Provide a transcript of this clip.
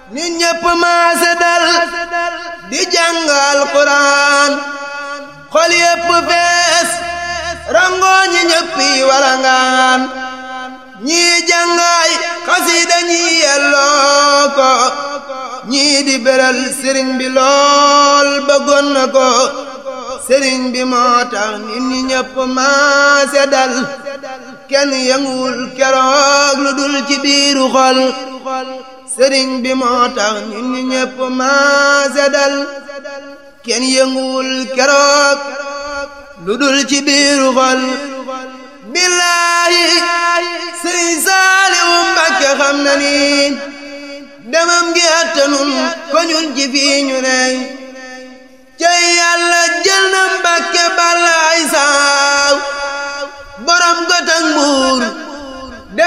nit ñépp maase dal di jàngal Quraan xol yépp fees rangoo ñi ñëppi walangaan ñii jàngaay xasida ñi yelloo ko ñii di beral sëriñ bi lool bëggoon na ko sëriñ bi moo tax nit ñi ñëpp maase dal kenn yënguwul keroog lu dul ci biiru xol sëriñ bi moo tax nit ñi ñëpp maase dal kenn yënguwul keroog lu dul ci biiru xol billaahi sëriñ Saaliwu Mbàkke xam na ni demam gi attanun ko ñun ci fii ñu ney cey yàlla jël na Mbàkke balla ay saaw borom gotak mbuur